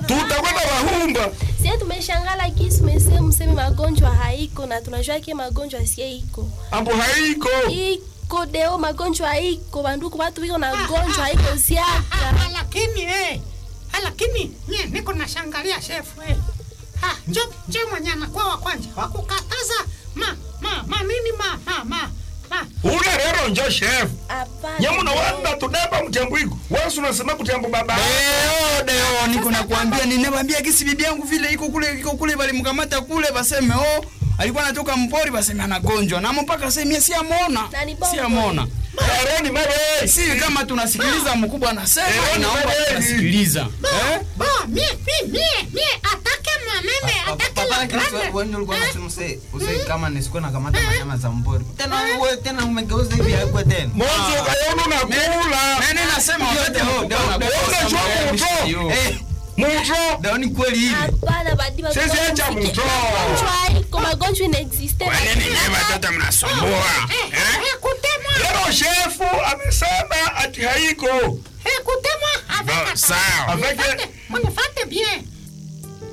tutakwenda bahumba sie tumeshangala kisi mese mseme magonjwa haiko na tunajua ke magonjwa sie iko ambo haiko iko deo magonjwa iko banduku batu biko na gonjwa haiko ziaka Ah, lakini eh, ah, lakini nye niko nashangalia shefu eh. Ah, njo njo mwenye anakuwa wa kwanza wakukataza ma ma ma nini ma ma ma ma ule rero njo chef hapana nyamuna wanda tudeba mtembo iko wesu unasema kutembo baba Deo, deo, niko nakwambia, ninawambia kisi bibi yangu vile iko kule iko kule balimkamata kule baseme oh alikuwa anatoka mpori baseme anagonjwa na mpaka sasa mimi siamona. Na ni bongo. Siamona. aroni mare Si kama tunasikiliza mkubwa anasema Eh, inaomba eh, tunasikiliza. Eh? bo mie mie mie mie atake manene atake Papa la Kristo grande wewe ndio ulikuwa Eh, unasema use use kama nisikuwa nakamata manyama za mpori. Tena wewe tena umegeuza hivi hapo tena. monzo kayonu nakula Nani nasema wakati Deo, mkubwa deo, anakuwa deo, sasa deo, mbele ya deo, mishio. Eh, muto ndio ni kweli hivi. hapana badiba Sisi acha mtoa. magonjwa haiko magonjwa inaexiste watoto mnasumbua eh, eh, kutemwa lero shefu amesema ati haiko eh, kutemwa avec sawa. Avec- Unifate